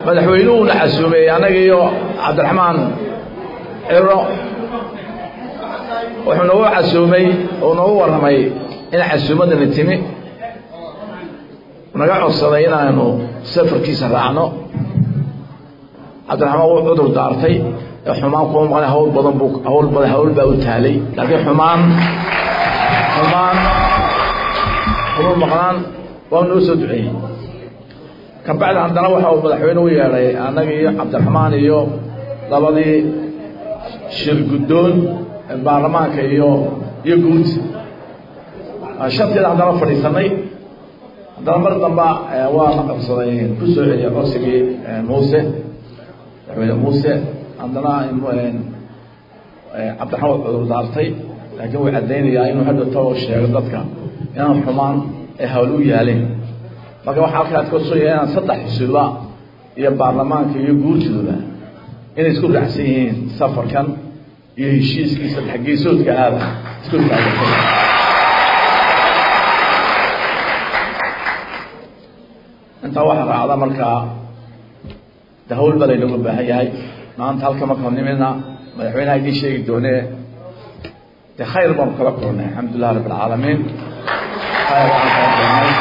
madaxweynuhuna casuumay annaga iyo cabdiraxmaan ciro wuxuu noogu casuumay oo noogu warramay in casuumaddani timi naga codsaday inaanu safarkiisa raacno cabdiraxmaan wuu cudur daartay xumaan kuma maqan hawl badan buu hawl badan hawl baa u taalay laakiin xumaan xumaan kuma maqnaan waa noo soo duceeyey kabacdi haddana waxa uu madaxweyne u yeedhay annaga iyo cabdiraxmaan iyo labadii shir guddoon baarlamaanka iyo iyo guud shanteeda haddana fadhiisanay haddana mar damba waa la qabsaday ku soo celiyay codsigii muuse madaxweyne muuse haddana cabdiraxmaan waa cudur daartay laakiin way caddaynayaa inuu hadha tao sheego dadka inaan xumaan ay hawl u yaaleen marka waxaa halkaas kasoo yahay inaan saddex xusuuba iyo baarlamaanka iyo guurtooda inay isku raacsan yihiin safarkan iyo heshiiskii saddex geesoodka aada isku taagatay intaa waxaa raacda markaa de hawl baa laynooga baahan yahay maanta halka markaan nimidna madaxweynaha idiin sheegi doonee de khayr baanu kala kulnay alxamdulilah rabb alcaalamiin khayr baan kala kulnay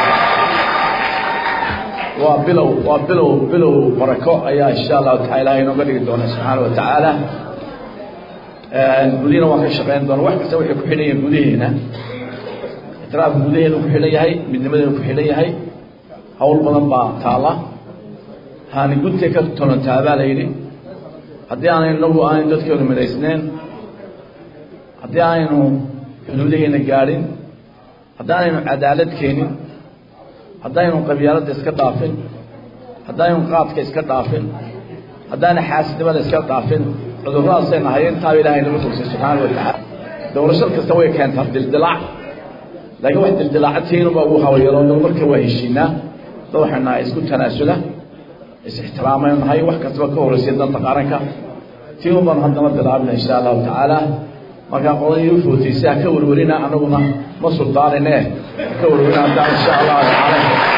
waa bilow waa bilow bilow barako ayaa insha allahu taala ilahay inooga dhigi doona subxaana wa tacaala gudihina waan ka shaqeyn doona wax kasta waxay ku xidhan yihiin gudaheena itiraafka gudaheenu ku xidhan yahay midnimadeenu ku xidhan yahay hawl badan baa taala haani guntay ka tolontaa baa la yidhi haddii aanay inagu aanay dadkeenu midhaysneen haddii aanaynu xuduudaheena gaadhin haddaanaynu cadaalad keenin haddaynu qabyaaladda iska dhaafin haddaynu qaadka iska dhaafin haddaana xaasidnimada iska dhaafin cuduradaasay nahay intaaba ilahay nagu tugsay subxaana wa tacaala doorashad kasta way keentaa dildilaac laakiin wax dildilaacatiinuba ugu habayaro marka waa heshiinaa dad waxay nahay isku tanaasula is-ixtiraamaynu nahay wax kastaba ka horreysay danta qaranka tii un baanu haddana bilaabina insha allahu tacaala markaa qoladii u footaysa ha ka werwerina anaguna ma suldaanine ha ka werwerina haddaan insha allahu tacaala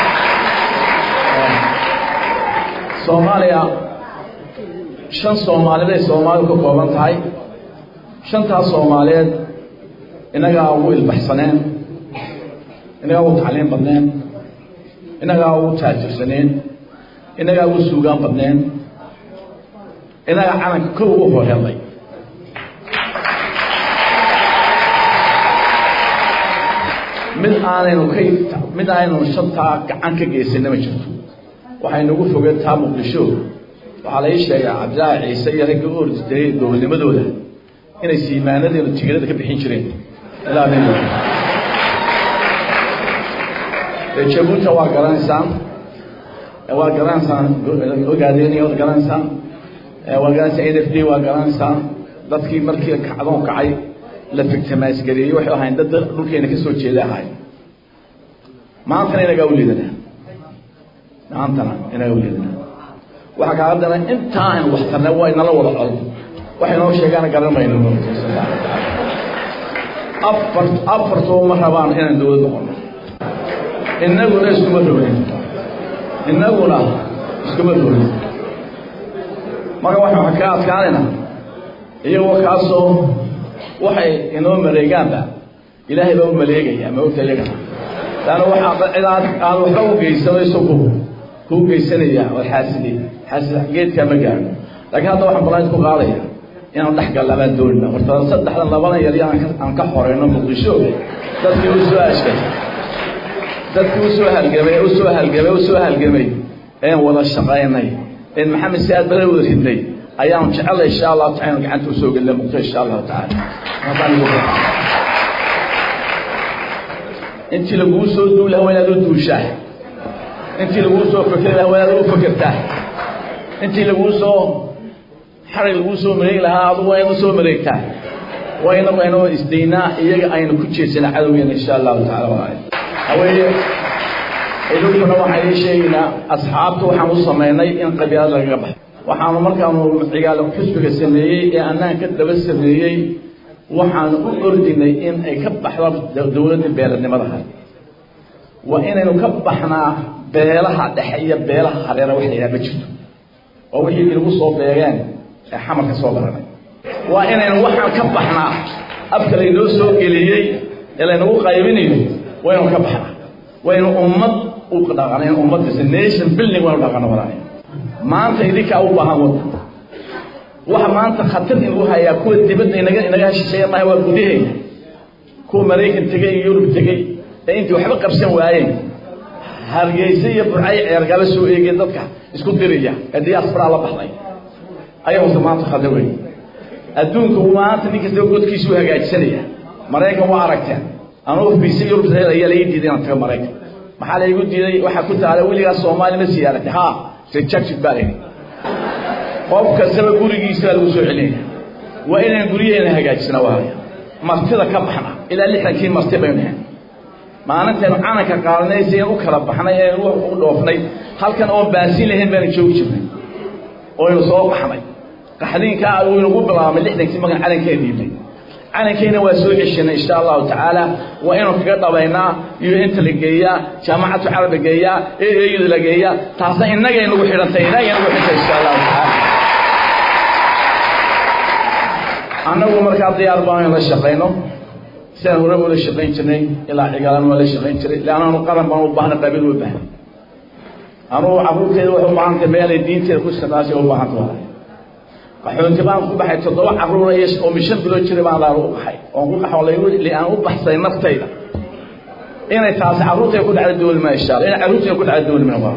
soomaaliya shan soomaaliday soomaalidu ka kooban tahay shantaas soomaaliyeed innagaa ugu ilbaxsaneen innagaa ugu tacliim badneen innagaa ugu taajirsaneen innagaa ugu suugaan badneen innagaa calanka kow ugu horhelay mid aanaynu ka mid aanaynu shantaa gacan ka geysanna ma jirto waxaynugu fogeen taa muqdisho waxaa la ii sheegaa cabdilaahi ciise iyo ragga u orditay dowladnimadooda inay siimaanadeenu tigirada ka bixin jireen ilaa jabuuta waa garanaysaan waa garanaysaan ogaadeen waad garanaysaan waa garanaysaan n f d waa garanaysaan dadkii markii kacdoon kacay la figtamaasgareeyey waxay ahayn dad dhulkeena ka soo jeeda ahay maantana inagaa u liidanaa maantana inagaa u liidanaa waxaa kaaga dana intaa aynu waxtarna waa inala wada col waxay noo sheegaana garan mayno afar afartuba ma rabaan inaan dowlad noqono innaguna iskuma roonin innaguna iskuma roonin marka waxaan ka adkaanayna iyagoo kaasoo waxay inoo maleegaanba ilaahay baa u maleegaya ma ogta iyagana laanna waxaa cidaad aan waxba u geysanayso ku kuu geysanaya oo xaasidi xaasid geedkaa ma gaadho laakiin hadda waxaan balaaid ku qaadaya inaan dhex gallabaan doonina horta saddexdan labadan yar aan ka xoreyno muqdisho dadkii u soo ashkay dadkii usoo halgamay usoo halgamay usoo halgamay een wada shaqaynay een maxamed si aad bala wada ridnay ayaanu jecelay insha allahu taala inu gacanta usoo gelina muqdisho insha allahu tacaala intii laguu soo duuli laha waa inaad u duushaa intii laguu soo fekeri laha waa inaad u fekertaa intii laguu soo xarig laguu soo mareegi lahaa adu waa inaad u soo mareegtaa waa inagu aynu isdaynaa iyaga aynu ku jeedsana cadowgeena insha allahu tacala walaal haweeye idinkuna waxaan ii sheegaynaa asxaabta waxaan u samaynay in qabyaalad lagaga baxo waxaanu markaanu cigaalo xusbiga sameeyey ee annaan ka daba sameeyey waxaanu u ordinay in ay ka baxdo dowladdii beeladnimadaha waa inaynu ka baxnaa beelaha dhexe iyo beelaha hareera wax la yidhaha ma jirto waa wixii inagu soo beegeen ee xamar ka soo baranay waa inaynu waxaan ka baxnaa afka laynoo soo geliyey ee laynagu qaybinayo waynu ka baxnaa waynu ummad u dhaqanayn ummaddiisa nation building waynu dhaqano walaalayn maanta idinkaa u baahan waddan waxa maanta khatar inagu hayaa kuwa dibadda inaga inaga shisheeya maaha waa gudaheena kuwa maraykan tegey iyo yurub tegey ee intii waxba qabsan waayeen hargeysa iyo burcay ceergala soo eegeen dadka isku diraya ee diaspora la baxday ayaguse maanta khatar wey adduunku maanta nin kastaba godkiisu hagaajisanaya maraykan waa aragteen anuu fiisa yurub ayaa laii diiday inaan tago maraykan maxaa laygu diiday waxaa ku taala weligaas soomaali ma siyaaratay ha rejected baa layidhi qof kastaba gurigiisa baa lagu soo celinaya waa inaan guryaheena hagaajisna waaya martida ka baxna ilaa lixdankii marti baynu nahay maalintaynu calanka qaadanay si u kala baxnay ee u dhoofnay halkan oon baasiin lahayn baanu joogi jirnay oynu soo baxnay qaxdiinkaa uu inagu bilaabmay lixdankii magan calankeena dhiibnay calankeena waa soo ceshanay insha allahu tacaala waa inuu kaga dhabaynaa iyo inta la geeyaa jaamacatu carab la geeyaa eeyada la geeyaa taasna innagay nagu xidhantay innagay nagu xidhantay insha allahu tacaala annagu markaa diyaar baan in la shaqayno sidaan hore ula shaqayn jirnay ilaa cigaalan waa la shaqayn jiray leanna anu qaran baan u baahna qabiil u baahnay anugu carruurteeda waxay u baahantay meelay diinteeda ku shaqaasay u baahanta waa qaxoonti baan ku baxay toddoba carruura iyo oo mishan bilood jiray baan laal u qaxay oon ku qaxo li aan u baxsay naftayda inay taasi carruurtay ku dhacda doolima insha allah inay carruurtay ku dhacda doolima waa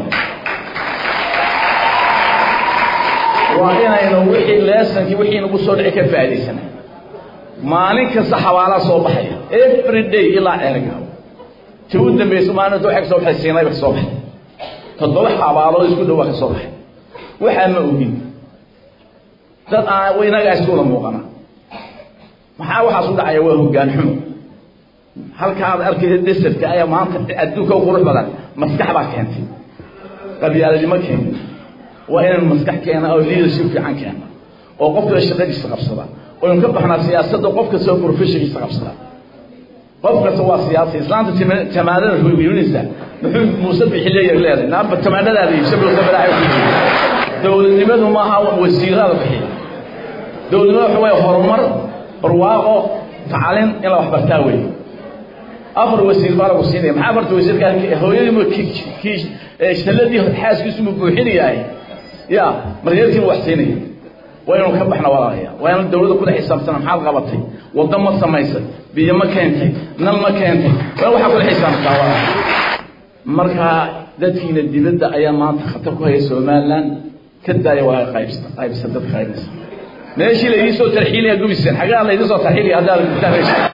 waa inaynu wixii leesankii wixii nagu soo dhici ka faa'iidaysanay maalin kasta xawaalaa soo baxaya every day ilaa ceerga ti u dambaysa maalinta waxay ka soo baxay siinayba ka soo baxay toddoba xabaalood isku dhowaa ka soo baxay waxaa ma ogin dad aan inagaa iskuula muuqana maxaa waxaas u dhacaya waa hoggaan xumo halkaad arkaysa desertka ayaa maanta adduunka u qurux badan maskax baa keentay qabyaaladnimo keentay waa inaynu maskax keena oo leadership fiican keena oo qofkala shaqadiisa qabsada oynu ka baxnaa siyaasadda qof kasta oo professionkiisa qabsada qof kasta waa siyaasi islaanta tamaadada hoyinaysa muxuu muuse bixi leeyahay leedahay naaba tamaanadaada iibsa bilowsa balaahay ku jiro dowladnimadu maaha wasiirada bixiya dowladnimadu waxa weeye horumar barwaaqo tacalin in la waxbartaa wey afar wasiir baa lagu siinaya maxaa afarta wasiirka hooyadii salladii xaaskiisu mu buuxinayahay ya maryeerkiina wax siinaya waa inuu ka baxna walaalaya waa inuu dawladda kula xisaabtana maxaad qabatay waddo ma samaysay biyo ma keentay nal ma keentay waa waxaa kula xisaabtaa walaal marka dadkiina dibadda ayaa maanta khatar ku haya somaliland ka daaya waa qaybsa qaybsa dadka qaybinaysa meeshii laydin soo tarxiilaya gubiseen xagaa laydin soo tarxiilaya haddaa